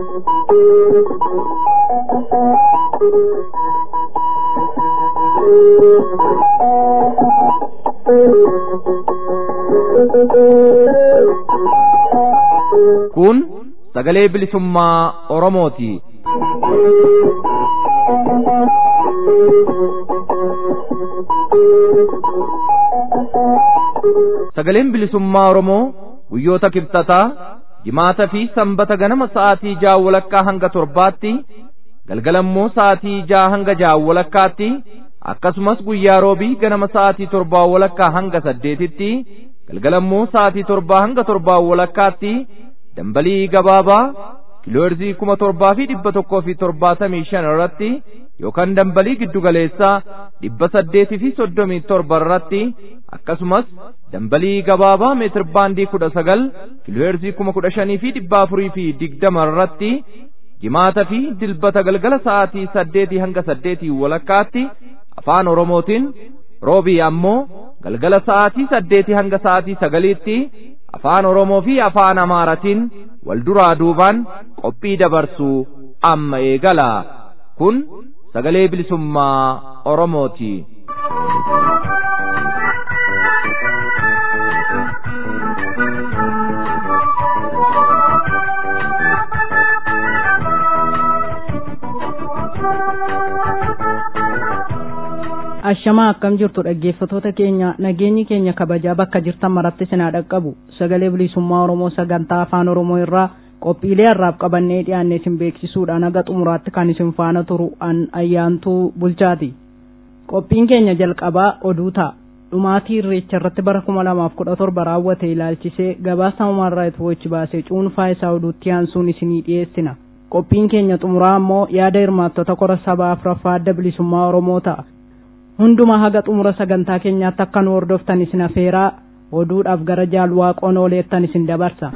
Kun sagalee bilisummaa Oromooti. Sagaleen bilisummaa Oromoo guyyoota kibxataa jimaata fi sanbata ganama sa'aatii ja'a walakkaa hanga torbaatti galgalammoo sa'aatii ja'a hanga ja'a walakkaatti akkasumas guyyaa roobii ganama sa'aatii torbaa walakkaa hanga saddeetitti galgalammoo sa'aatii torbaa hanga torbaa walakkaatti dambalii gabaabaa kiilooherzii kuma torbaa fi dhibba tokkoo fi torbaatamii shan irratti yookaan dambalii giddugaleessaa dhibba saddeetii fi soddomii torba irratti akkasumas dambalii gabaabaa meetir baandii kudha sagal kiilooherzii kuma kudha shanii fi dhibba afurii fi digdama irratti jimaata fi dilbata galgala sa'aatii saddeetii hanga saddeetii walakkaatti afaan oromootiin roobii ammoo galgala sa'aatii saddeetii hanga sa'aatii sagaliitti afaan oromoo fi afaan amaaratiin wal duraa duubaan qophii dabarsuu amma eegala kun sagalee bilisummaa oromooti. ashamaa akkam jirtu dhaggeeffatoota keenya nageenyi keenya kabajaa bakka jirtan maratti sinaa dhaqqabu sagalee bilisummaa oromoo sagantaa afaan oromoo irraa qophiilee harraaf qabannee dhiyaanne isin beeksisuudhaan haga xumuraatti kan isin faana turu an ayyaantuu bulchaati qophiin keenya jalqabaa oduu ta'a dhumaatii irreecha irratti bara kuma lamaaf kudha torba raawwate ilaalchisee gabaasa human right watch baasee cuunfaa isaa oduutti aansuun isinii dhiyeessina qophiin keenya xumuraa ammoo yaada hirmaattota kora sabaa afuraffaa adda bilisummaa oromoo ta'a hundumaa haga xumura sagantaa keenyaatti akka nu hordoftan isin afeeraa oduudhaaf gara jaal waaqoon ooleettan isin dabarsa.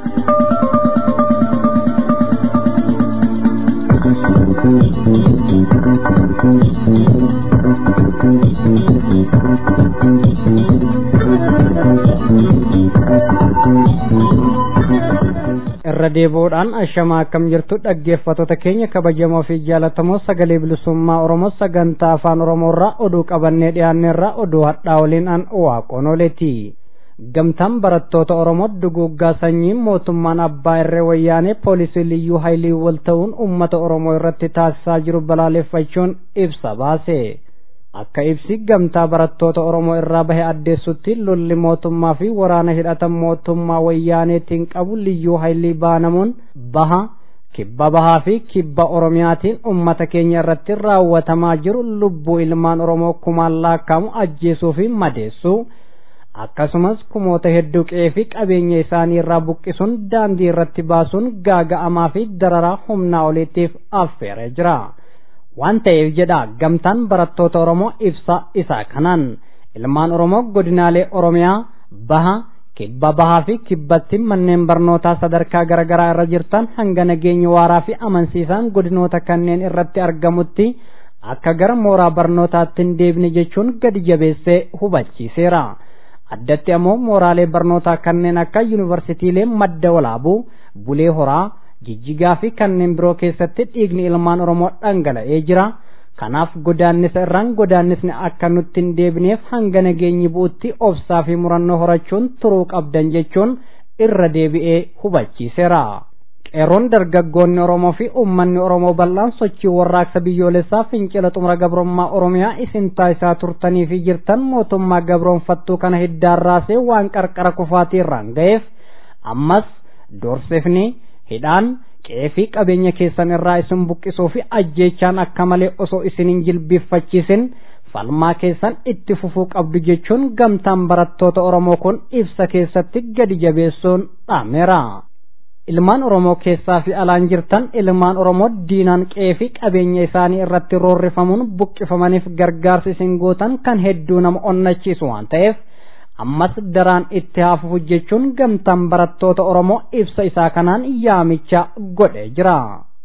irra deebi'uudhaan ashamaa akkam jirtu dhaggeeffattoota keenya kabajamoo fi jaalatamoo sagalee bilisummaa oromoo sagantaa afaan oromoo irraa oduu qabannee dhiyaanne irraa oduu hadhaa waliin an waaqoon ooleeti gamtaan barattoota oromoo duguuggaa sanyiin mootummaan abbaa irree wayyaanee poolisii liyyuu haayilii wal ta'uun ummata oromoo irratti taasisaa jiru balaaleffachuun ibsa baase akka ibsi gamtaa barattoota oromoo irraa bahe addeessutti lolli mootummaa fi waraana hidhatan mootummaa wayyaaneetiin qabu liyyuu haayilii baanamuun baha kibba bahaa fi kibba oromiyaatiin ummata keenya irratti raawwatamaa jiru lubbuu ilmaan oromoo kumaan laakkamu ajjeesuu fi madeessuu akkasumas kumoota hedduu qe'ee fi qabeenya isaanii irraa buqqisuun daandii irratti baasuun gaaga'amaa fi dararaa humnaa oliitiif affeeree jira. waan ta'eef jedha gamtaan barattoota oromoo ibsa isaa kanaan ilmaan oromoo godinaalee oromiyaa baha kibba bahaa fi kibbatti manneen barnootaa sadarkaa garaagaraa irra jirtan hanga nageenya waaraa fi amansiisaan godinoota kanneen irratti argamutti akka gara mooraa barnootaatti hin deebine jechuun gadi jabeessee hubachiiseera addatti ammoo mooraalee barnootaa kanneen akka yuunivarsiitiilee madda walaabuu bulee horaa jijjigaa fi kanneen biroo keessatti dhiigni ilmaan oromoo dhangala'ee jira kanaaf godaannisa irraan godaannisni akka nutti hin deebineef hanga nageenyi bu'utti obsaa fi murannoo horachuun turuu qabdan jechuun irra deebi'ee hubachiiseera. qeerroon dargaggoonni oromoo fi uummanni oromoo bal'aan sochii warraaqsa biyyoolessaa fincila xumura gabrummaa oromiyaa isin taasisaa turtanii fi jirtan mootummaa gabroonfattuu kana hiddaan raasee waan qarqara kufaatii irraan ga'eef ammas doorsifni hidhaan qe'ee fi qabeenya keessan irraa isin buqqisuu fi ajjeechaan akka malee osoo isin hin jilbiiffachiisin falmaa keessan itti fufuu qabdu jechuun gamtaan barattoota oromoo kun ibsa keessatti gadi jabeessuun dhaameera. ilmaan oromoo keessaa fi alaan jirtan ilmaan oromoo diinaan qe'ee fi qabeenya isaanii irratti roorrifamuun buqqifamaniif gargaarsi isin gootan kan hedduu nama onnachiisu waan ta'eef ammas daraan itti haafufu jechuun gamtaan barattoota oromoo ibsa isaa kanaan yaamicha godhee jira.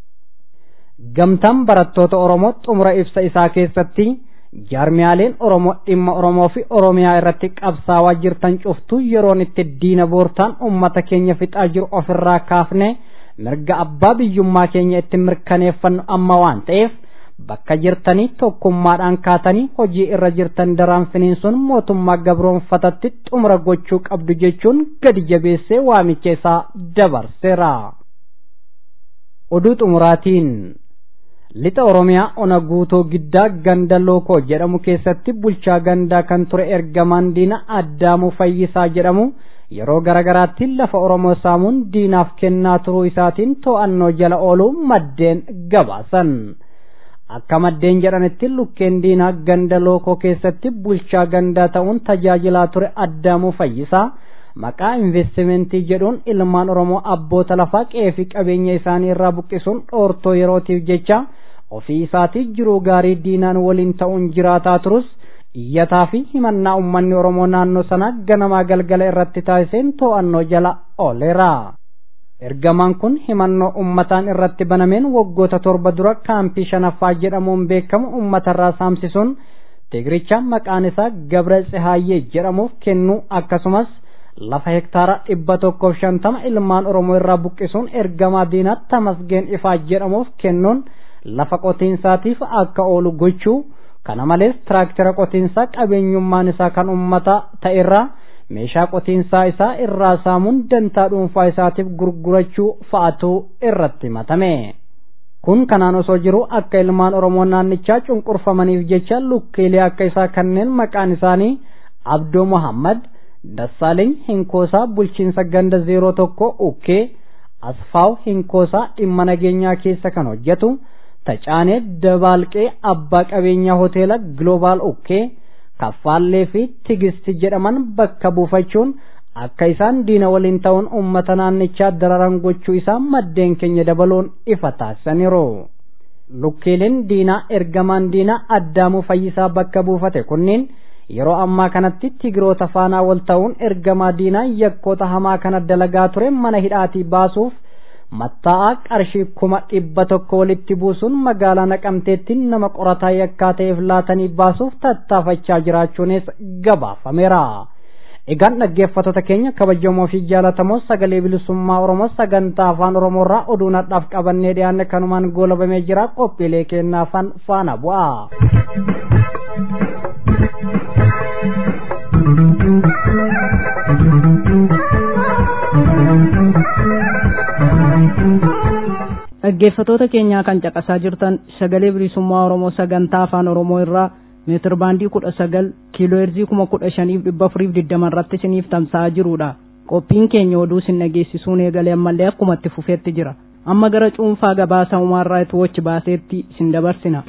gamtaan barattoota oromoo xumura ibsa isaa keessatti jaarmiyaaleen oromoo dhimma oromoo fi oromiyaa irratti qabsaawaa jirtan cuftuu yeroon itti diina boortaan ummata keenya fixaa jiru ofirraa kaafne mirga abbaa biyyummaa keenya itti mirkaneeffannu amma waan ta'eef bakka jirtanii tokkummaadhaan kaatanii hojii irra jirtan daraan finiinsuun mootummaa gabroonfatatti xumura gochuu qabdu jechuun gadi jabeessee waamicha isaa dabarseera. Oduu xumuraatiin lixa Oromiyaa ona guutoo giddaa ganda lookoo jedhamu keessatti bulchaa gandaa kan ture ergamaan diina addaamuu fayyisaa jedhamu yeroo garagaraatti lafa Oromoo saamuun diinaaf kennaa turuu isaatiin to'annoo jala ooluu maddeen gabaasan. akka maddeen jedhanitti lukkeen diinaa ganda lookoo keessatti bulchaa gandaa ta'uun tajaajilaa ture addaamuu fayyisaa maqaa investimentii jedhuun ilmaan oromoo abboota lafaa qeefi qabeenya isaanii irraa buqqisuun dhoortoo yerootiif jecha ofii isaatii jiruu gaarii diinaan waliin ta'uun jiraataa turus iyyataa fi himannaa ummanni oromoo naannoo sanaa ganamaa galgala irratti taasiseen to'annoo jala ooleera. ergamaan kun himannoo ummataan irratti banameen waggoota torba dura kaampii shanaffaa jedhamuun beekamu ummatarraa saamsisuun tigiricha maqaan isaa gabra tsihaayyee jedhamuuf kennuu akkasumas lafa hektaara dhibba tokkoof shantama ilmaan oromoo irraa buqqisuun ergamaa diinaa tamasgeen ifaa jedhamuuf kennuun lafa qotiinsaatiif akka oolu gochuu kana malees tiraaktira qotiinsaa qabeenyummaan isaa kan ummataa ta'erraa meeshaa qotiinsaa isaa irraa saamuun dantaa dhuunfaa isaatiif gurgurachuu fa'atu irratti himatame. Kun kanaan osoo jiru akka ilmaan Oromoo naannichaa cunqurfamaniif jecha lukkeelee akka isaa kanneen maqaan isaanii Abdoo Muhammad, Dassaaleny Hinkoosaa bulchiinsa ganda zeeroo tokko Ukkee, Asfaaw Hinkoosaa dhimma nageenyaa keessa kan hojjetu, Tacaanee Dabaalqee abbaa qabeenyaa hoteela Gloobaal Ukkee, kaffaallee fi tigisti jedhaman bakka buufachuun akka isaan diina waliin ta'uun uummata naannichaa dararan gochuu isaa maddeen keenya dabaluun ifa taasisaniiru. Lukkeeleen diinaa ergamaan diinaa addaamuu fayyisaa bakka buufate kunniin yeroo ammaa kanatti tigiroota faanaa wal ta'uun ergamaa diinaa yakkoota hamaa kana dalagaa ture mana hidhaatii baasuuf matta'aa qarshii kuma dhibba tokko walitti buusuun magaalaa naqamteetti nama qorataa yakkaa ta'eef laatanii baasuuf tattaafachaa jiraachuunis gabaafameera. Egaan dhaggeeffattoota keenya kabajamoo fi jaalatamoo sagalee bilisummaa Oromoo sagantaa afaan Oromoo irraa oduu nadhaaf qabannee dhiyaanne kanumaan goolabamee jira qophiilee kennaafan faana bu'a. dhaggeeffatoota keenyaa kan caqasaa jirtan sagalee bilisummaa oromoo sagantaa afaan oromoo irraa meetir baandii kudha sagal kiiloo heerzii kuma kudha shaniif dhibba afuriif digdama irratti isiniif tamsa'aa jirudha qophiin keenya oduu isin dhageessisuun eegalee ammallee akkuma itti fufeetti jira amma gara cuunfaa gabaasa umaarraa itti wochi baaseetti isin dabarsina.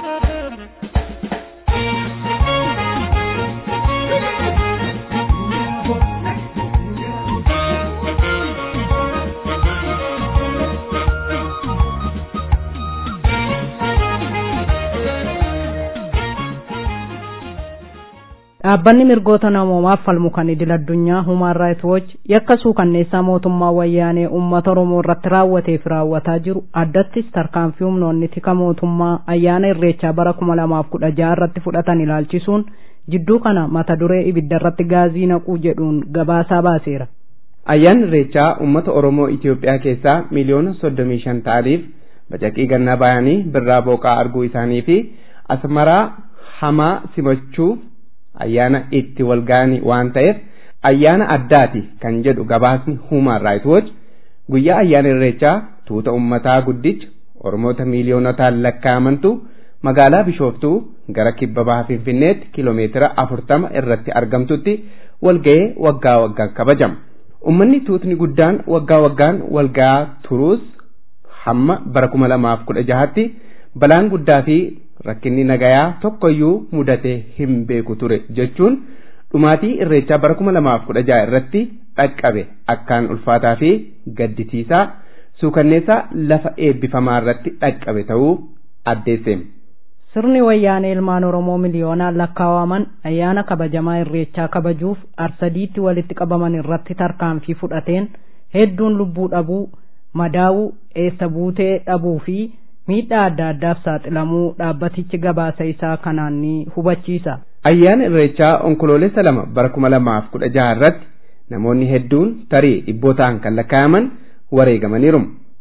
dhaabbanni mirgoota namoomaaf falmu kan idil addunyaa human rights watch yakka suukanneessaa mootummaa wayyaanee uummata oromoo irratti raawwateef raawwataa jiru addattis tarkaanfii humnoonni tika mootummaa ayyaana irreechaa bara kuma lamaaf kudha jaha irratti fudhatan ilaalchisuun jidduu kana mata duree ibidda irratti gaazii naquu jedhuun gabaasaa baaseera. Ayyaanni irreechaa uummata oromoo Itoophiyaa keessaa miliyoona soddomii shan ta'aniif bacaqii gannaa bayanii birraa booqaa arguu isaanii fi asmaraa hamaa simachuuf ayyaana itti wal ga'anii waan ta'eef ayyaana addaati kan jedhu gabaasni human right watch guyyaa ayyaana irreechaa tuuta ummataa guddicha oromoota miiliyoonotaan lakkaa'amantu magaalaa bishooftuu gara kibba baha finfinneetti kiloomeetira afurtama irratti argamtutti walga'ee waggaa waggaan kabajama ummanni tuutni guddaan waggaa waggaan walga'aa turuus hamma bara kuma lamaaf kudha jahatti balaan guddaa fi rakkinni nagayaa tokkoyyuu mudatee hin beeku ture jechuun dhumaatii irreechaa bara kuma lamaaf kudha jaha irratti dhaqqabe akkaan ulfaataa fi gaddisiisaa suukanneessaa lafa eebbifamaa irratti dhaqqabe ta'uu addeesse. Sirni wayyaanee ilmaan Oromoo miliyoonaan lakkaawwaman ayyaana kabajamaa irreechaa kabajuuf arsadiitti walitti qabaman irratti tarkaanfii fudhateen hedduun lubbuu dhabuu, madaa'uu, eessa buutee dhabuu fi miidhaa adda addaaf saaxilamuu dhaabbatichi gabaasa isaa kanaan ni hubachiisa. Ayyaana irreechaa onkoloolessa lama bara kuma lamaaf kudha jaha irratti namoonni hedduun tarii dhibbootaan kan lakkaa'aman wareegamaniiru.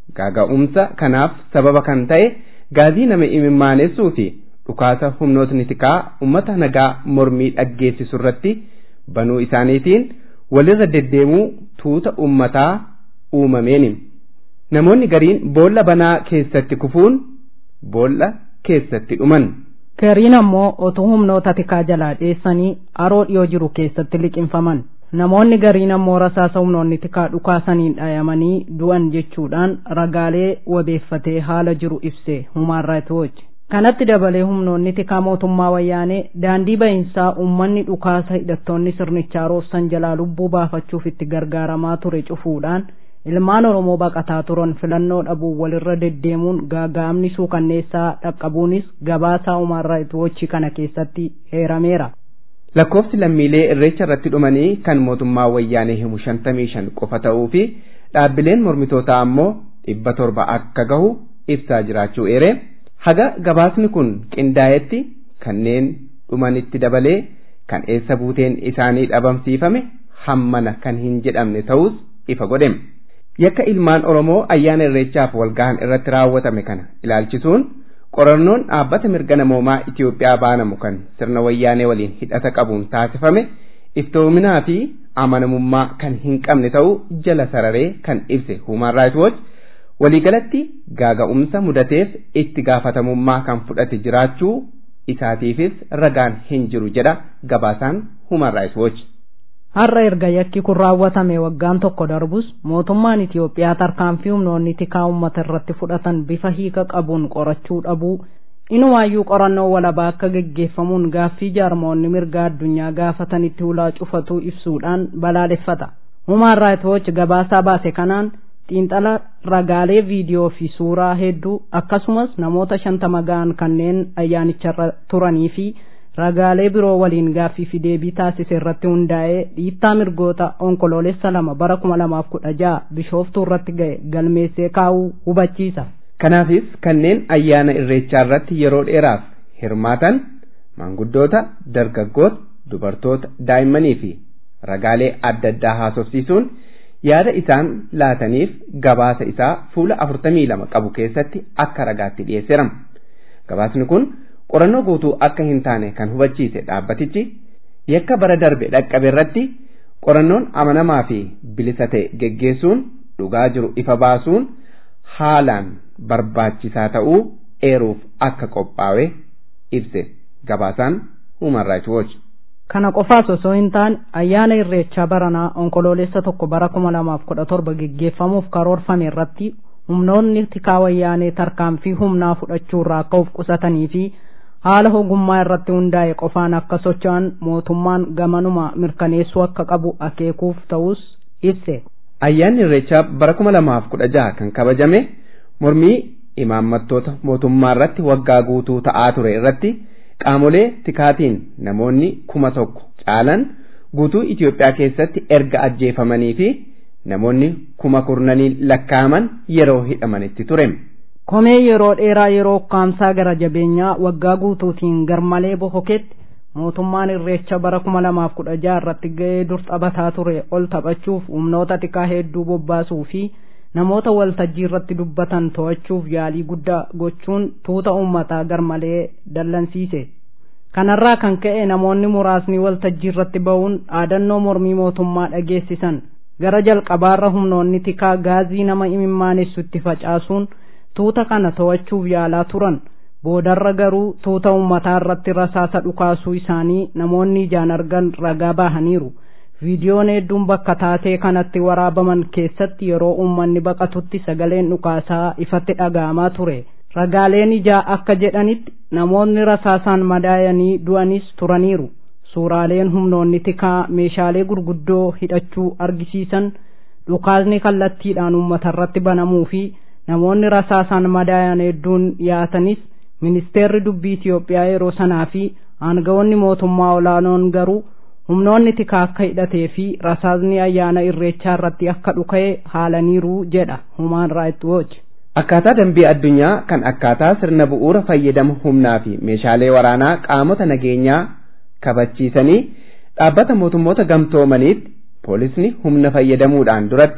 gaaga'umsa kanaaf sababa kan ta'e gaazii nama imimmaaneessuu fi dhukaasa humnootni tikaa ummata nagaa mormii dhaggeessisu irratti banuu isaaniitiin walirra deddeemuu tuuta ummataa uumameeni. Namoonni gariin boolla banaa keessatti kufuun boolla keessatti dhuman. Gariin ammoo otoo humnoota tikaa jalaa dheessanii haroo dhiyoo jiru keessatti liqinfaman. Namoonni gariin ammoo rasaasa humnoonni tikaa dhukaasaniin dhayamanii du'an jechuudhaan ragaalee wabeeffatee haala jiru ibse Human Rights Watch. Kanatti dabalee humnoonni tikaa mootummaa wayyaanee daandii bahinsaa uummanni dhukaasa hidhattoonni sirnichaa roobsan jalaa lubbuu baafachuuf itti gargaaramaa ture cufuudhaan ilmaan Oromoo baqataa turan filannoo dhabuun walirra deddeemuun gaaga'amni suukanneessaa dhaqqabuunis gabaasaa Human Rights Watch kana keessatti heerameera. lakkoofsi lammiilee irreecha irratti dhumanii kan mootummaa wayyaanee himu shantamii shan qofa ta'uu fi dhaabbileen mormitootaa ammoo dhibba torba akka gahu ibsaa jiraachuu eere haga gabaasni kun qindaa'etti kanneen dhumanitti dabalee kan eessa buuteen isaanii dhabamsiifame hammana kan hin jedhamne ta'us ifa godhem yakka ilmaan oromoo ayyaana irreechaaf walgahan irratti raawwatame kana ilaalchisuun qorannoon dhaabbata mirga namoomaa Itiyoophiyaa baanamu kan sirna wayyaanee waliin hidhata qabuun taasifame iftoominaa fi amanamummaa kan hin qabne ta'uu jala sararee kan ibse Human Rights Watch waliigalatti gaaga'umsa mudateef itti gaafatamummaa kan fudhate jiraachuu isaatiifis ragaan hin jiru jedha gabaasaan Human Rights Watch. Har'a erga yakki kun raawwatame waggaan tokko darbus mootummaan Itiyoophiyaa tarkaanfii humnoonni tikaa uummata irratti fudhatan bifa hiika qabuun qorachuu dhabuu inumaayyuu qorannoo walabaa akka geggeeffamuun gaaffii jaarmoonni mirga addunyaa gaafatanitti ulaa cufatuu ibsuudhaan balaaleffata. Human Rights Watch gabaasaa baase kanaan xiinxala ragaalee viidiyoo fi suuraa hedduu akkasumas namoota shantama ga'an kanneen ayyaanicharra turanii fi ragaalee biroo waliin gaaffii fi deebii taasise irratti hundaa'ee dhiittaa mirgoota onkoloolessa lama bara kuma lamaaf kudha jaha bishooftuu irratti ga'e galmeessee kaa'uu hubachiisa. Kanaafis kanneen ayyaana irreechaa irratti yeroo dheeraaf hirmaatan maanguddoota, dargaggoota, dubartoota, daa'immanii fi ragaalee adda addaa haasofsiisuun yaada isaan laataniif gabaasa isaa fuula afurtamii lama qabu keessatti akka ragaatti dhiyeesseera. Gabaasni kun qorannoo guutuu akka hin taane kan hubachiise dhaabbatichi yakka bara darbe dhaqqabe irratti qorannoon amanamaa fi bilisa ta'e geggeessuun dhugaa jiru ifa baasuun haalaan barbaachisaa ta'uu eeruuf akka qophaa'e ibse gabaasaan Human Rights Watch. Kana qofaas osoo hin taane ayyaana irreechaa baranaa onkoloolessa tokko bara kuma lamaaf kudha torba geggeeffamuuf karoorfame irratti humnoonni tikaa wayyaanee tarkaanfii humnaa fudhachuu irraa akka of qusatanii fi haala ogummaa irratti hundaa'e qofaan akka socho'an mootummaan gamanuma mirkaneessuu akka qabu akeekuuf ta'us ibse. Ayyaanni irreechaa bara kuma lamaaf kudha jaha kan kabajame mormii imaammattoota mootummaa irratti waggaa guutuu ta'aa ture irratti qaamolee tikaatiin namoonni kuma tokko caalan guutuu Itiyoophiyaa keessatti erga ajjeefamanii fi namoonni kuma kurnaniin lakkaaman yeroo hidhamanitti ture. Komee yeroo dheeraa yeroo ukkaamsaa gara jabeenyaa waggaa guutuutiin garmalee bohoketti mootummaan irreecha bara kuma lamaaf kudha jaha irratti ga'ee dur taphataa ture ol taphachuuf humnoota tikaa hedduu bobbaasuu fi namoota waltajjii irratti dubbatan to'achuuf yaalii guddaa gochuun tuuta uummataa garmalee dallansiise. Kanarraa kan ka'e namoonni muraasni waltajjii irratti ba'uun dhaadannoo mormii mootummaa dhageessisan gara jalqabaarra humnoonni tikaa gaazii nama imimmaanessu itti facaasuun tuuta kana to'achuuf yaalaa turan boodarra garuu tuuta uummataa irratti rasaasa dhukaasuu isaanii namoonni ijaan argan ragaa bahaniiru. viidiyoon hedduun bakka taatee kanatti waraabaman keessatti yeroo uummanni baqatutti sagaleen dhukaasaa ifatti dhaga'amaa ture ragaaleen ijaa akka jedhanitti namoonni rasaasaan madaayanii du'anis turaniiru suuraaleen humnoonni tikaa meeshaalee gurguddoo hidhachuu argisiisan dhukaasni kallattiidhaan uummatarratti banamuu fi namoonni rasaasaan madaayan hedduun dhiyaatanis ministeerri dubbii Itiyoophiyaa yeroo sanaa fi aangawoonni mootummaa olaanoon garuu humnoonni tikaa akka hidhatee fi rasaasni ayyaana irreechaa irratti akka dhuka'e haalaniiru jedha Human Rights Watch. Akkaataa dambii addunyaa kan akkaataa sirna bu'uura fayyadama humnaa fi meeshaalee waraanaa qaamota nageenyaa kabachiisanii dhaabbata mootummoota gamtoomaniitti poolisni humna fayyadamuudhaan duratti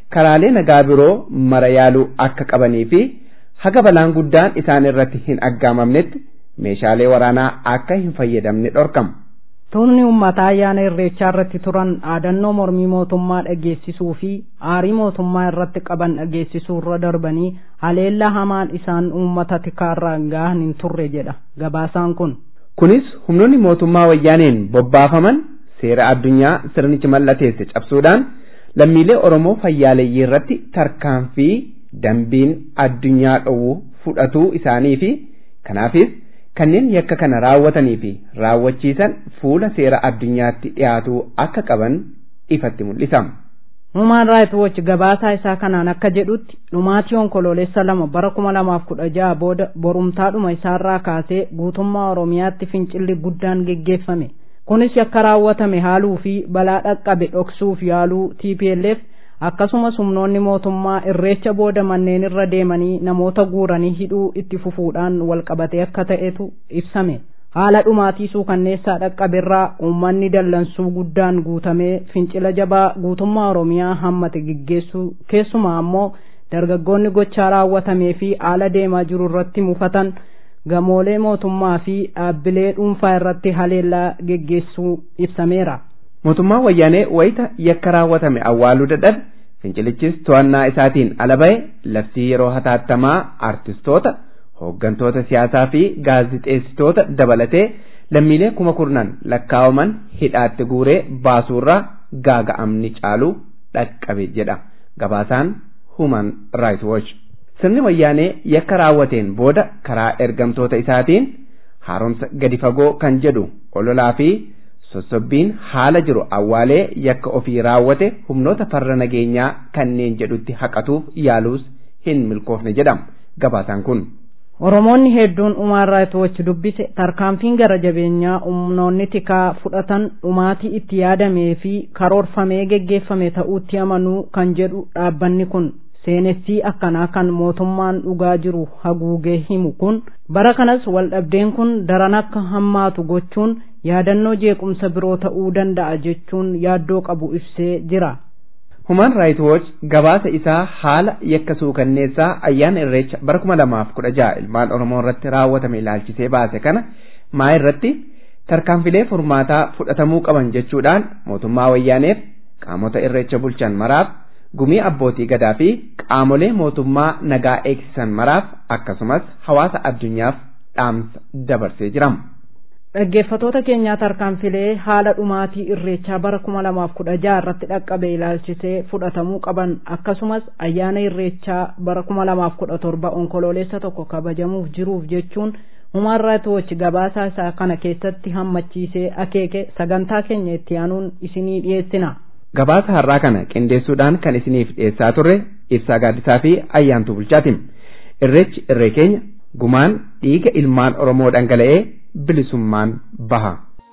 karaalee nagaa biroo mara yaaluu akka qabanii fi haga balaan guddaan isaan irratti hin aggaamamnetti meeshaalee waraanaa akka hin fayyadamne dhorkama. Tuunni uummataa ayyaana irreechaa irratti turan dhaadannoo mormii mootummaa dhageessisuu fi aarii mootummaa irratti qaban dhageessisuu irra darbanii haleellaa hamaan isaan uummata tikaarraan gahan hin turre jedha gabaasaan kun. Kunis humnoonni mootummaa wayyaaneen bobbaafaman seera addunyaa sirnichi mallateesse cabsuudhaan lammiilee Oromoo fayyaaleeyyii irratti tarkaanfii dambiin addunyaa dhowwu fudhatuu isaanii fi kanaafis kanneen yakka kana raawwatanii fi raawwachiisan fuula seera addunyaatti dhiyaatuu akka qaban ifatti mul'isa. Human Rights Watch gabaasaa isaa kanaan akka jedhutti dhumaatii onkoloolessa lama bara kuma lamaaf kudha jaha booda borumtaadhuma isaarraa kaasee guutummaa Oromiyaatti fincilli guddaan geggeeffame. Kunis yakka raawwatame haaluu fi balaa dhaqqabe dhoksuuf yaaluu TPLF akkasumas humnoonni mootummaa irreecha booda manneen irra deemanii namoota guuranii hidhuu itti fufuudhaan walqabatee akka ta'etu ibsame. haala dhumaatii suukanneessaa dhaqqaberraa uummanni dallansuu guddaan guutamee fincila jabaa guutummaa oromiyaa hammate geggeessuu keessumaa ammoo dargaggoonni gochaa raawwatamee fi haala deemaa jiru irratti mufatan gamoolee mootummaa fi dhaabbilee dhuunfaa irratti haleellaa geggeessuu ibsameera. mootummaan wayyaanee wayita yakka raawwatame awwaaluu dadhabe fincilichis to'annaa isaatiin ala ba'e labsii yeroo hatattamaa artistoota hooggantoota siyaasaa fi gaazixeessitoota dabalatee lammiilee kuma kurnan lakkaawaman hidhaatti guuree baasuurraa gaaga'amni caalu dhaqqabe jedha gabaasaan human rights watch sirni wayyaanee yakka raawwateen booda karaa ergamtoota isaatiin haaromsa gadi fagoo kan jedhu ololaa fi sossobbiin haala jiru awwaalee yakka ofii raawwate humnoota farra nageenyaa kanneen jedhutti haqatuuf yaaluus hin milkoofne jedhama gabaasaan kun. Oromoonni hedduun Human Rights Watch dubbise tarkaanfiin gara jabeenyaa humnoonni tikaa fudhatan dhumaatii itti yaadamee fi karoorfamee geggeeffame ta'uutti amanuu kan jedhu dhaabbanni kun seenessii akkanaa kan mootummaan dhugaa jiru haguugee himu kun bara kanas waldhabdeen kun daran akka hammaatu gochuun yaadannoo jeequmsa biroo ta'uu danda'a jechuun yaaddoo qabu ibsee jira. Human Rights Watch gabaasa isaa haala yakka suukanneessaa ayyaana irreecha bara kuma lamaaf kudha jaha ilmaan Oromoo irratti raawwatame ilaalchisee baase kana maa irratti tarkaanfilee furmaataa fudhatamuu qaban jechuudhaan mootummaa wayyaaneef qaamota irreecha bulchan maraaf gumii abbootii gadaa fi qaamolee mootummaa nagaa eegsisan maraaf akkasumas hawaasa addunyaaf dhaamsa dabarsee jirama. dhaggeeffatoota keenyaa tarkaanfilee haala dhumaatii irreechaa bara kuma lamaaf kudha jaha irratti dhaqqabe ilaalchisee fudhatamuu qaban akkasumas ayyaana irreechaa bara kuma lamaaf kudha torba onkoloolessa tokko kabajamuuf jiruuf jechuun Human Rights Watch gabaasaa isaa kana keessatti hammachiisee akeeke sagantaa keenya itti aanuun isinii dhiyeessina. Gabaasa har'aa kana qindeessuudhaan kan isiniif dhiyeessaa turre ibsaa gaaddisaa fi ayyaantuu bulchaatiin irreechi irree keenya gumaan dhiiga ilmaan Oromoo dhangala'ee bilisummaan baha.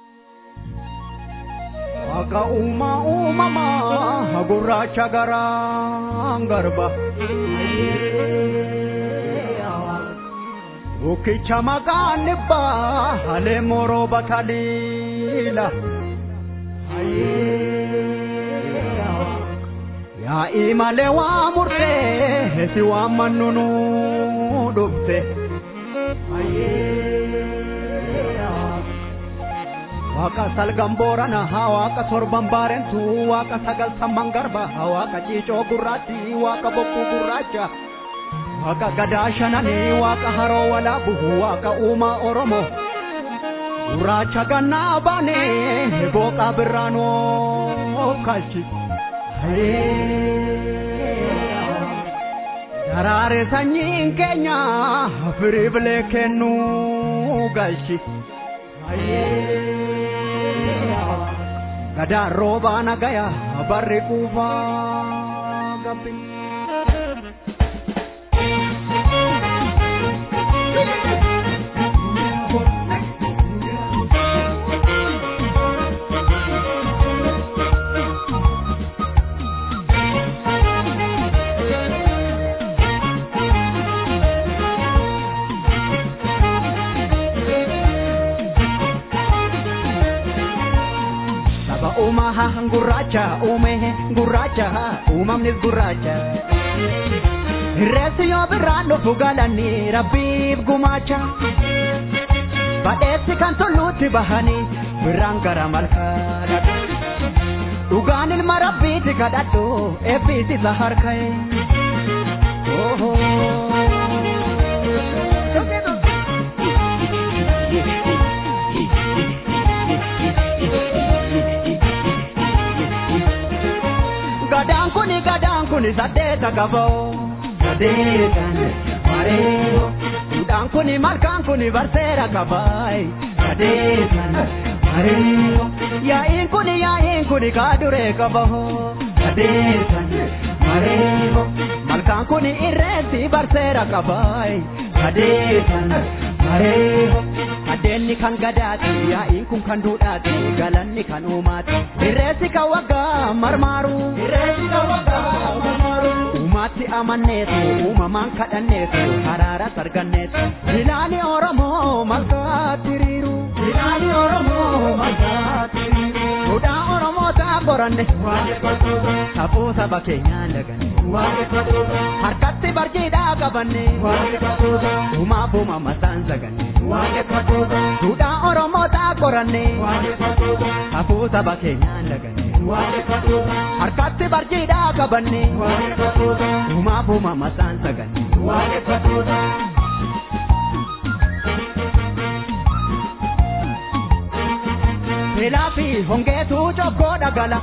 Akka uumaa uumamaa gurraacha garaan garba. Bukkicha maqaan dhibbaa halee moroo bataliila. Yaa'ii malee waa murtee si waan mannunu dhufte. Waaqa salgan boorana waaqa torban baarentu waaqa sagal samman garba waaqa ciicoo gurraatti waaqa bokkuu gurraacha waaqa gadaa shananii waaqa haroo walaabu waaqa uumaa oromoo gurraacha gannaa baanee booqaa birraanoo kalchi. Daraare sanyiin keenya firii bilee kennuu galchi. Gadaan roobaa nagaya barri quufaa gabbi. gurraacha uume gurraacha uumamnis gurraacha. Reessi yoo birraan dhufu galanii rabbiif gumaacha. Badheessi kan tulluutti bahanii birraan gara malkaa Dhugaan ilma rabbiiti kadhadhu eebbiis isa harka'e. Gadaan kuni gadaan kuni saddeeta qaboo. Sadeetan mareeyo. Duudhaan kuni malkaan kuni barseera qabaay. Sadeetan mareeyo. Yaa'iin kuni yaa'iin kuni kaaduree qaboo. Sadeetan mareeyo. Malkaan kuni irreessi barseera qabaay. Sadeetan mareeyo. Addeenni kan gadaati yaa'iin kun kan duudhaati galanni kan uumaati. Irreessi kan waggaa marmaaru. Irreessi kan waggaa marmaaru. Uumaatti amanneetu uumamaan kadhanneetu haraara sarganneetu. Ilaali Oromoo malkaatti hiriiru. Ilaali Oromoo malkaatti hiriiru. Duudhaa Oromoo ta'a qoranne. Safuu saba keenyaan daganne. Harkatti barjiidhaa qabanne. Uumaaf uumama isaan saganne. Duudhaa Oromoo ta'a qoranne. Safuu saba keenyaan daganne. Harkatti barjiidhaa qabanne. Uumaaf uumama isaan saganne. Beelaa fi hongeetu cokkoo dhagala.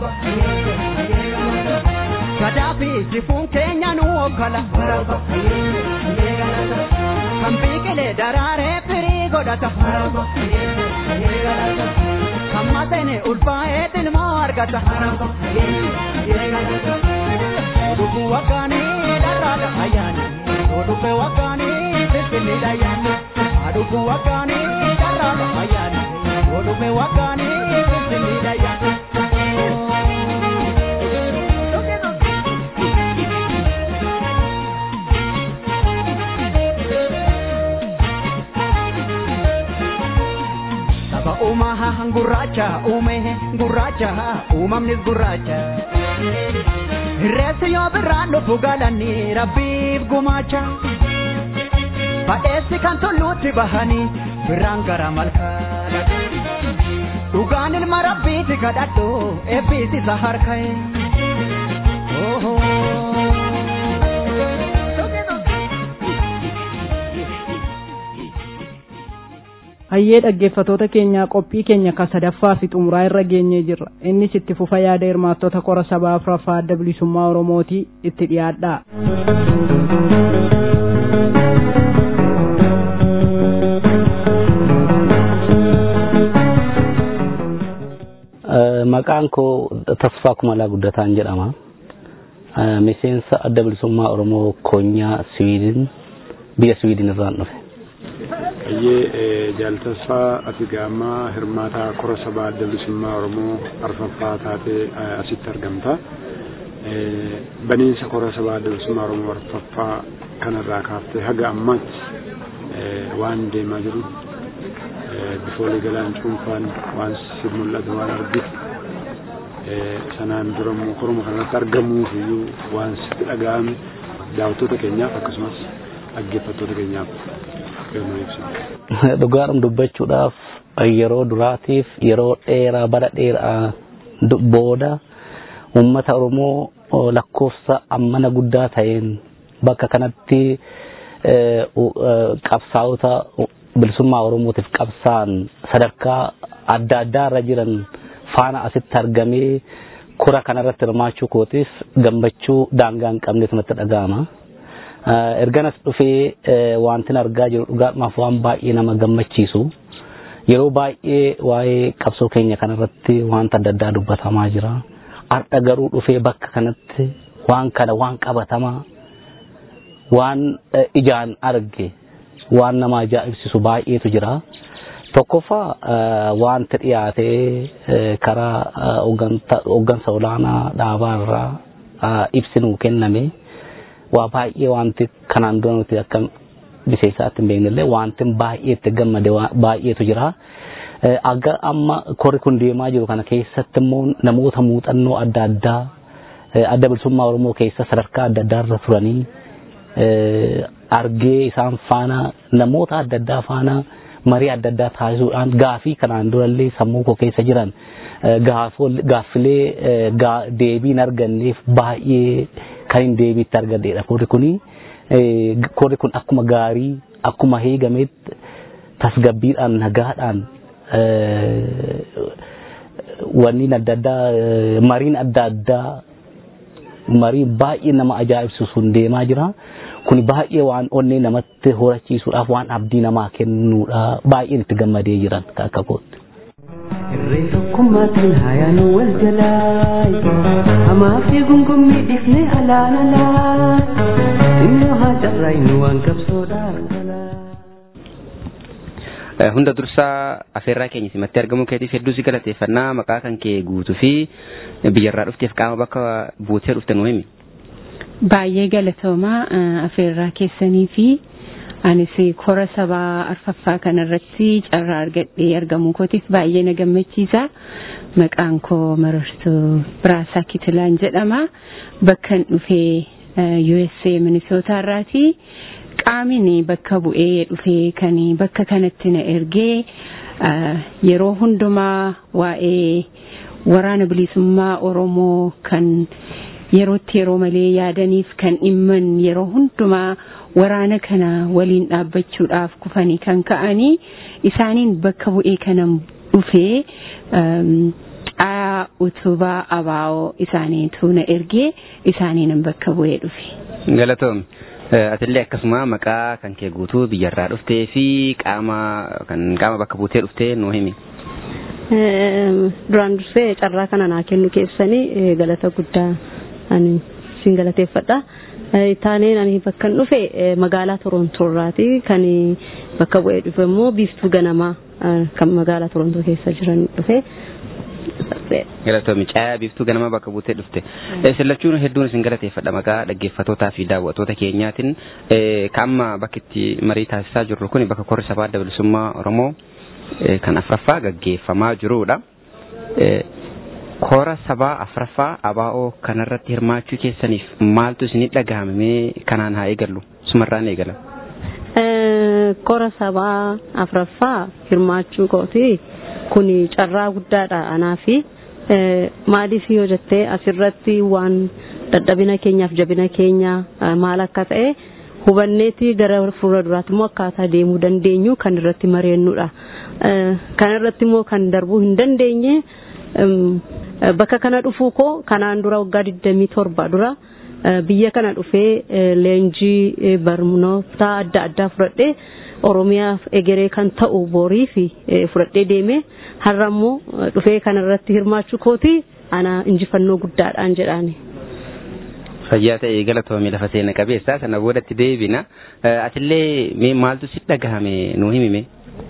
Gadaa fi sifuun keenya nu hoggala. Kan biqilee daraaree firii godhata. Kan matene ulfaa'ee tilmoo argata. Oduu waggaanii dharraadha ayyaani. Oduu waggaanii finfinniidha ayyaani. Aduu waggaanii dharraadha ayyaani. Oduu waggaanii finfinniidha ayyaani. Saba uumaa gurraacha uume gurraacha uumamnis gurraacha. Irreessi yoo birraan dhufu galanii rabbiif gumaacha. Badheessi kan tulluutti bahanii birraan gara malkaa Dhugaan ilma rabbiiti kadhadhu eebbiis isa harka'e. hayyee dhaggeeffatoota keenyaa qophii keenya ka sadaffaa fi xumuraa irra geenyee jirra innis itti fufa yaada hirmaattota kora sabaa afuraffaa adda bilisummaa oromootii itti dhiyaadhaa maqaan koo tasfaa kumalaa guddataan jedhama miseensa adda bilisummaa oromoo koonyaa siwiidin biyya siwiidin irraan dhufe Ayyee jaaltasfaa ati gaammaa hirmaataa kora sabaa adda bilisummaa Oromoo arfaffaa taatee asitti argamta. Baniinsa kora sabaa adda bilisummaa Oromoo arfaffaa kanarraa kaaftee haga ammaatti waan deemaa jiru bifoolee galaan cuunfaan waan si mul'atu waan argitu sanaan dura immoo koroma kanarratti argamuuf iyyuu waan sitti dhaga'ame daawwattoota keenyaaf akkasumas dhaggeeffattoota keenyaaf dhugaadhum dubbachuudhaaf yeroo duraatiif yeroo dheeraa bara dheeraa booda uummata oromoo lakkoofsa ammana guddaa ta'een bakka kanatti qabsaa'ota bilisummaa oromootiif qabsaan sadarkaa adda addaa irra jiran faana asitti argamee kora kanarratti hirmaachuu kootiif gammachuu daangaa hin qabnetu natti dhaga'ama. erganas dhufee wantin argaa jiru dhugaadhumaaf waan baay'ee nama gammachiisu yeroo baay'ee waa'ee qabsoo keenya kanarratti wanta adda addaa dubbatamaa jira har'a garuu dhufee bakka kanatti waan kana waan qabatamaa waan ijaan arge waan nama ajaa'ibsiisu baay'eetu jira tokkoffaa wanti dhiyaatee karaa hooggansa olaanaa dhaabaarraa ibsi nuu kenname. waa baay'ee wanti kanaan dura nuti akka miseensaatti hin beeknellee wanti baay'ee itti gammade baay'eetu jira. Aga amma korri kun deemaa jiru kana keessatti immoo namoota muuxannoo adda addaa adda bilisummaa Oromoo keessa sadarkaa adda addaa irra turanii argee isaan faana namoota adda addaa faana marii adda addaa taasisuudhaan gaafii kanaan durallee sammuu koo keessa jiran gaaffilee deebiin arganneef baay'ee kan hin deebiitti argadheedha korri kuni. Korri kun akkuma gaarii akkuma heegametti tasgabbiidhaan nagaadhaan wanniin adda addaa mariin adda addaa marii baay'ee nama ajaa'ibsu sun deemaa jira. Kun baay'ee waan onnee namatti horachiisuudhaaf waan abdii namaa kennuudha baay'een itti gammadee jiran akka kootti. Irree tokkummaatiin haayaan wal jalaa hamaa fi gungummii dhiifnee alaan alaa innoo haa carraa inni waan qabsoodhaa. hunda dursaa afeerraa keenya simatti argamuu keetiif hedduu si galateeffannaa maqaa kan kee guutuu fi biyyarraa dhufteef qaama bakka buutee dhufte nu himi. Baay'ee galatoomaa afeerraa keessanii fi anis kora sabaa arfaffaa kanarratti carraa argadhee argamuu kootiif baay'ee na gammachiisa. Maqaan koo marartuu Biraasaa Kitilaan jedhama. Bakkan dhufee USA Minisootaa irraati. qaamni bakka bu'ee dhufee kan bakka kanatti na ergee yeroo hundumaa waa'ee waraana bilisummaa Oromoo kan yerootti yeroo malee yaadaniif kan dhimman yeroo hundumaa waraana kana waliin dhaabbachuudhaaf kufanii kan ka'anii isaaniin bakka bu'ee kanan dhufee caa utubaa abaa'oo isaaniitu na ergee isaaniin bakka bu'ee dhufe. Galatoom. Atillee akkasuma maqaa kan kee guutuu biyyarraa dhuftee fi qaama kan qaama bakka buutee dhuftee nuu himi. Duraan dursee carraa kana naa kennu keessanii galata guddaa ani sin galateeffadha. Taaneen ani bakka dhufe magaalaa Torontoorraati kan bakka bu'ee dhufe immoo biiftuu ganamaa kan magaalaa Torontoo keessa jiran dhufe. Galatoomi caayaa biiftuu ganamaa bakka buutee dhufte. Sillachuun hedduun isin galateeffadha maqaa dhaggeeffatootaa fi daawwattoota keenyaatiin. Kaamma bakki itti marii taasisaa jirru kun bakka korri sabaa adda bilisummaa Oromoo kan afraffaa gaggeeffamaa jirudha. Kora sabaa afraffaa abaa'oo kanarratti hirmaachuu keessaniif maaltu isinii dhagahame kanaan haa eegallu sumarraan eegala. Kora sabaa afraffaa hirmaachuu kooti kun carraa guddaadha anaa fi maaliif yoo jettee asirratti waan dadhabina keenyaaf jabina keenya maal akka ta'e hubanneeti gara fuula duraatti immoo akkaataa deemuu dandeenyu kan irratti mareennudha. Kan irratti immoo kan darbuu hin dandeenye bakka kana dhufuu koo kanaan dura waggaa 27 dura biyya kana dhufee leenjii barnoota adda addaa fudhadhee Oromiyaaf egeree kan ta'u borii fi fudhadhee deeme har'a immoo dhufee kanarratti hirmaachuu kooti ana injifannoo guddaadhaan jedhaani. Fayyaa ta'e galatoomii lafa seena qabeessa sana boodatti deebina. Atillee mee maaltu si dhagahame nuu himime?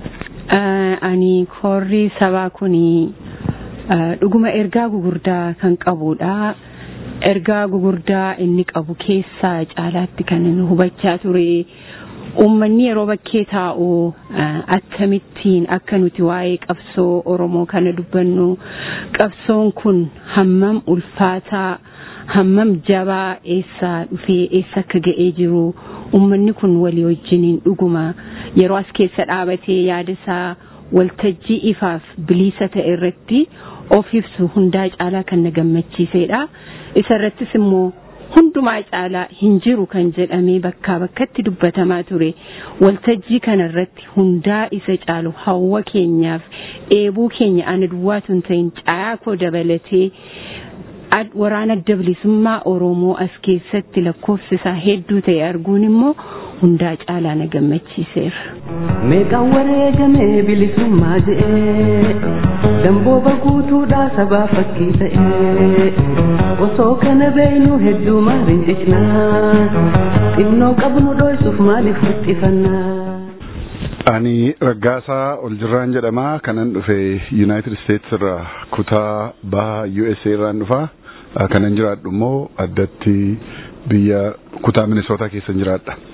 Ani korri sabaa kuni dhuguma ergaa gugurdaa kan qabudha. Ergaa gugurdaa inni qabu keessaa caalaatti kan hubachaa ture. Uummanni yeroo bakkee taa'u akkamittiin akka nuti waa'ee qabsoo Oromoo kana dubbannu qabsoon kun hammam ulfaataa hammam jabaa eessaa dhufee eessa akka ga'ee jiru uummanni kun walii wajjiniin dhuguma yeroo as keessa dhaabatee yaadasaa waltajjii ifaaf bilisa ta'e irratti of ibsu hundaa caalaa kan na gammachiisedha. Isa irrattis immoo hundumaa caalaa hin jiru kan jedhamee bakkaa bakkatti dubbatamaa ture waltajjii kana irratti hundaa isa caalu hawwa keenyaaf eebuu keenya ana duwwaatu hin ta'in caayaa koo dabalatee waraana adda bilisummaa Oromoo as keessatti lakkoofsi isaa hedduu ta'e arguun immoo hundaa caalaa na gammachiiseera. Meeqaan wareegamee bilisummaa je'ee dambooba guutuudhaa sabaa fakkii ta'ee osoo kana beeynu hedduu maaliin cicnaa xinnoo qabnu dhoysuuf maaliif huxxifannaa. Ani Raggaasaa Oljirraan jedhama kanan dhufe United States irraa kutaa baha USA irraan dhufa kanan jiraadhu immoo addatti biyya kutaa Minnesota keessa jiraadha.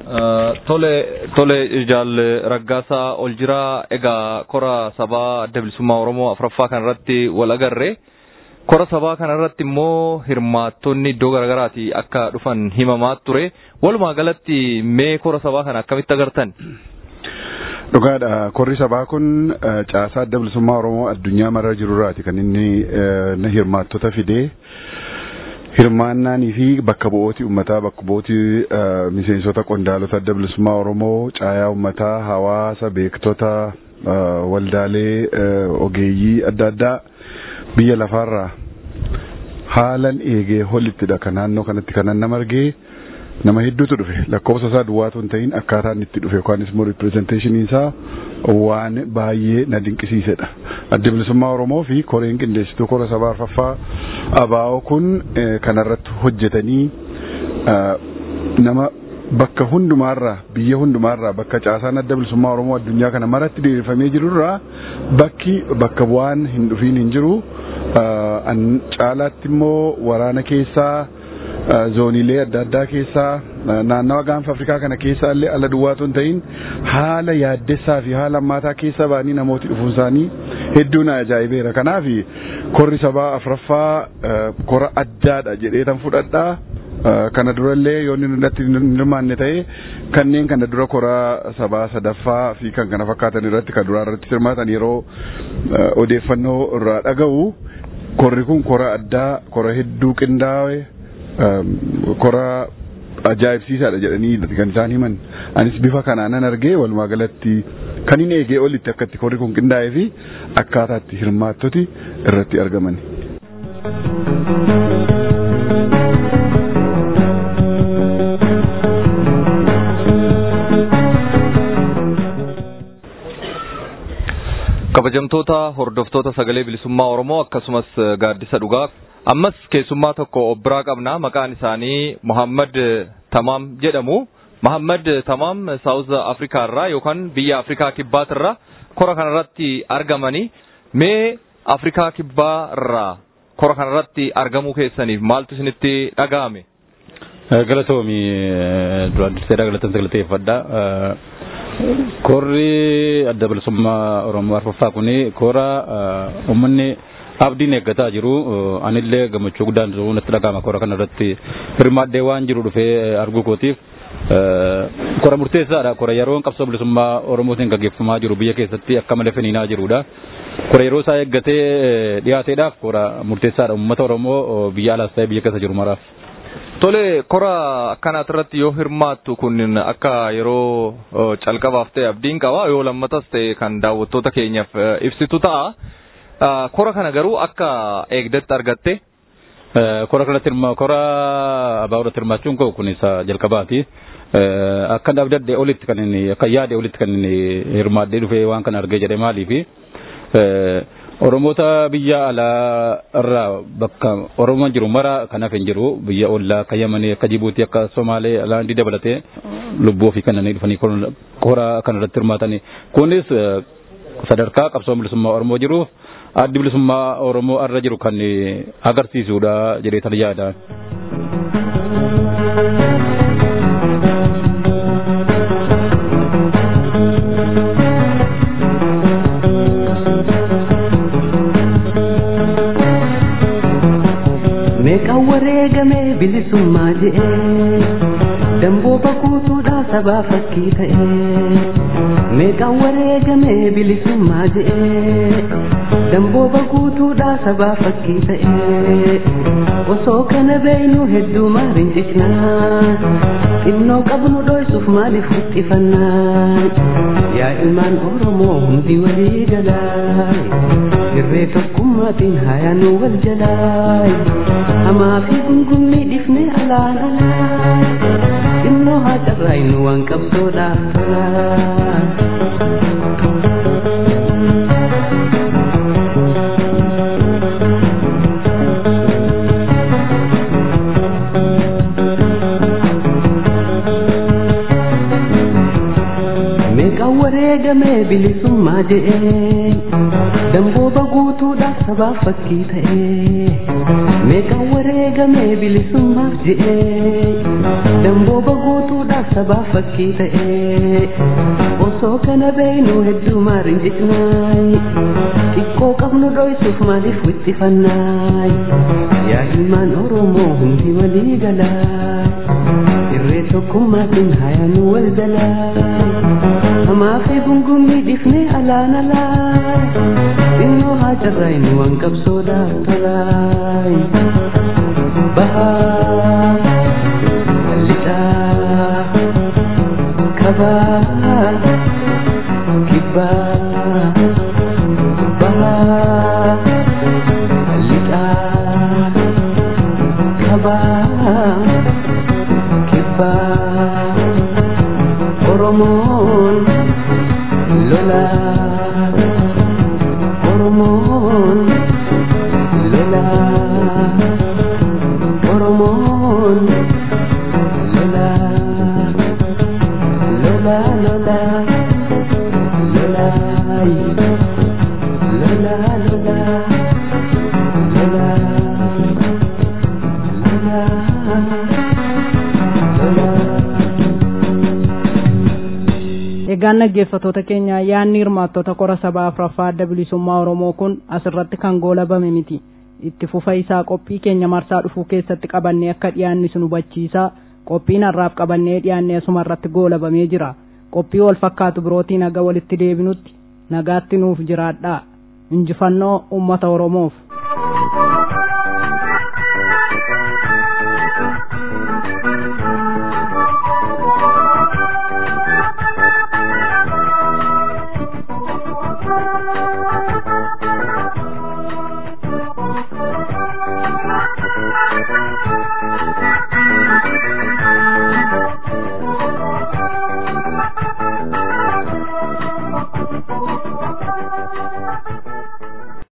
Tole tole jaalle raggaasaa ol jiraa egaa kora sabaa adda bilisummaa Oromoo afuraffaa kanarratti wal agarre kora sabaa kanarratti immoo hirmaattonni iddoo garaagaraatii akka dhufan himamaa ture walumaa galatti mee kora sabaa kana akkamitti agartan? Dhugaadha korri sabaa kun caasaa adda bilisummaa Oromoo addunyaa mara jirurraati kan inni hirmaattota fidee hirmaannaanii fi bakka bu'ooti ummataa bakka bu'ooti miseensota qondaalota adda bilisummaa Oromoo caayaa ummataa hawaasa beektota waldaalee ogeeyyii adda addaa biyya lafaarraa haalan eegee holittidha kan naannoo kanatti kanan nama argee nama hedduutu dhufe lakkoofsa isaa duwwaatu hin ta'in akkaataan itti dhufe yookaan immoo ripirezenteeshiniin isaa waan baay'ee na dinqisiisedha. Adda bilisummaa Oromoo fi koreen qindeessituu kora sabaa arfaffaa abaa'oo kun kanarratti hojjetanii nama bakka hundumaarraa biyya hundumaarraa bakka caasaan adda bilisummaa Oromoo addunyaa kana maratti diriirfamee jirurraa bakki bakka bu'aan hin dhufiin hin jiru. Caalaatti immoo waraana keessaa zooniilee adda addaa keessaa naannawa gaanfa Afrikaa kana keessaa illee ala duwwaatu hin ta'in haala yaaddessaa fi haala ammaataa keessa ba'anii namooti dhufuun isaanii hedduu na ajaa'ibeera. Kanaaf korri sabaa afuraffaa kora addaadha jedhee tan fudhadhaa. Kana durallee yoo inni irratti hin hirmaanne ta'e kanneen kana dura kora sabaa sadaffaa fi kan kana fakkaatan irratti kan duraa irratti hirmaatan yeroo odeeffannoo irraa dhaga'u korri kun kora addaa kora hedduu qindaa'e kora ajaa'ibsiisaadha jedhanii kan isaan himan anis bifa kanaanan argee walumaa galatti kan hin eegee olitti akkatti korri kun qindaa'ee fi akkaataatti hirmaattoti irratti argaman. kabajamtoota hordoftoota sagalee bilisummaa Oromoo akkasumas gaaddisa dhugaa ammas keessummaa tokko of biraa qabna maqaan isaanii Muhammad Tamaam jedhamu. Muhammad Tamaam Saawuz Afrikaa irraa yookaan biyya Afrikaa Kibbaat irraa kora kanarratti argamanii mee Afrikaa Kibbaa irraa kora kanarratti argamuu keessaniif maaltu isinitti dhaga'ame? Galatoomi duraan dursee galatamsa galateeffadha. Korri adda bilisummaa Oromoo arfaffaa kuni kora uummanni abdiin eeggataa jiru. Anillee gammachuu guddaan natti dhaga'ama kora kanarratti hirmaadhee waan jiru dhufee arguu kootiif. Kora murteessaadha. Kora yeroo qabsoo bilisummaa Oromootiin gaggeeffamaa jiru biyya keessatti akka malee finiinaa jirudha. Kora yeroo isaa eeggatee dhiyaateedhaaf kora murteessaadha. Uummata Oromoo biyya alaas ta'ee biyya keessa jiru maraaf. Tole kora akkanaat irratti yoo hirmaattu kun akka yeroo calqabaaf ta'e abdiin qaba yoo lammatas ta'e kan daawwattoota keenyaaf ibsitu ta'a. Kora kana garuu akka eegdetti argatte. Kora kanatti kora abaa'uudhaatti hirmaachuun koo kun isa jalqabaati. Akka abdadde olitti kan inni akka yaade olitti kan inni hirmaadhee dhufee waan kana argee jedhe maaliifi. Oromoota biyya alaa irraa bakka Oromoon jiru mara kan hafe hin jiru biyya ollaa akka Yamanii akka Jibuutii akka Somaalee alaandii dabalatee lubbuu ofii kanneen dhufanii kora kanarratti hirmaatanii kunis sadarkaa qabsoo bilisummaa Oromoo jiruuf addi bilisummaa Oromoo irra jiru kan agarsiisudha jedhee tan yaada. meeqaan wareegamee bilisummaa je'ee dambooba guutuudhaa sabaa fakkii ta'ee meeqaan wareegamee bilisummaa je'ee dambooba guutuudhaa sabaa fakkii ta'ee osoo kana beeynu hedduu maaliin cicnaa xinnoo qabnu dhoysuuf maaliif huxxifannaa yaa ilmaan oromoo hundi walii galaa irree tokkummaatiin hayaanuu wal jalaa hamaa fi gungummii dhifne alaan alaa xinnoo haa carraaynu waan qabsoodhaa meeqaan wareegamee bilisummaa je'ee dambooba guutuudha sabaaf fakkii ta'ee meeqaan wareegamee bilisummaaf je'ee dambooba guutuudhaaf sabaaf fakkii ta'ee osoo kana beeynu hedduu maariin jecnaay xiqqoo qabnu dhoysuuf maaliif wixxifannaay yaa ilmaan oromoo hundi walii galaa irree tokkummaatiin hayaanu wal jalaa hamaa fi gungummii dhifnee alaan alaa xinnoo haa carraaynu waan qabsoodhaaf tolaay bahaa lixaa kabaa kibbaa bahaa lixaa kabaa kibbaa oromoon lolaa oromoon lolaa oromoon lolaa lolaa lolaa lolaay lolaa lolaa lolaa Egaan dhaggeeffattoota keenya yaadni hirmaattota kora sabaa afuraffaa adda bilisummaa Oromoo kun asirratti kan goolabame miti. Itti fufa isaa qophii keenya marsaa dhufuu keessatti qabannee akka dhiyaanni sun hubachiisaa qophiin har'aaf qabannee dhiyaannee asuma irratti goolabamee jira. Qophii wal fakkaatu birootiin haga walitti deebinutti nagaatti nuuf jiraadhaa. Injifannoo uummata Oromoof.